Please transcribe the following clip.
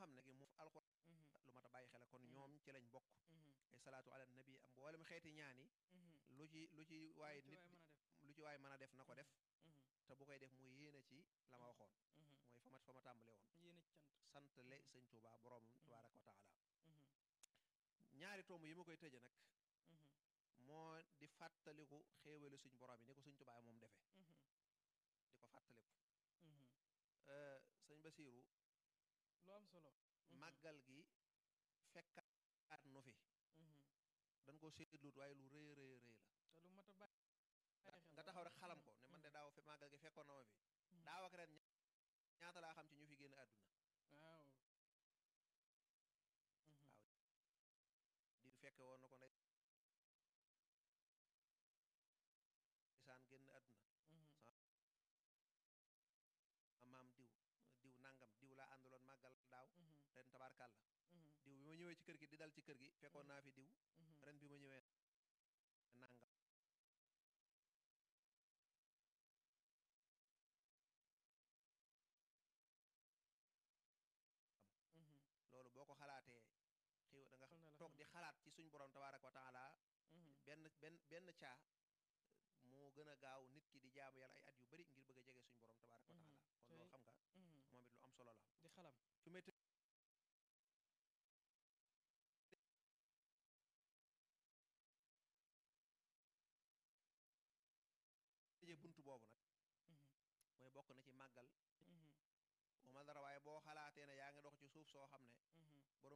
xam ne gi mu alxuraan lu mat a bàyyi xel kon ñoom ci lañ bokk ay salaatu ala nabi am mboolem xeeti ñaan yi lu ci lu ci waaye nit lu ci waaye mën a def na ko def te bu koy def mu yéene ci la ma waxoon mooy fa ma fa ma tàmbale woon yéen a cant sant le sëñ Tuubaa boroomam tabaaraka wa taala ñaari tomb yi ma koy tëje nag moo di fàttaliku xéewale suñ borom yi ni ko suñ Tuubaa moom defe di ko fàttaliku sëñ Basiiru lu am solo màggal gi fekkaat nu fi dañ ko seetluut waaye lu rëy rëy rëy te lu mat a bàyyi la nga taxaw rek xalam ko ne man de daaw fe màggal gi fekkoon na ma fi daaw ak ren ñaata laa xam ci ñu fi génn àdduna waaw di fekke woon na ko ndeysaan génn àdduna maam diw diw nangam diw laa àndaloon màggal daaw ren tabaarkàlla diw bi ma ñëwee ci kër gi di dal ci kër gi fekkoon naa fi diw ren bi ma ñëwee nangam loolu boo ko xalaatee xiw da nga toog di xalaat ci suñ borom tabaaraka wa taala benn benn benn caa moo gën a gaaw nit ki di jaamu yàlla ay at yu bari ngir bëgg a jege suñ borom tabaaraka wa taala kon loolu xam nga moom it lu am solo la di xalam fi may tëjee bunt boobu nag mooy bokk na ci màggal wa ma dara waaye boo xalaatee ne yaa ngi dox ci suuf soo xam ne borom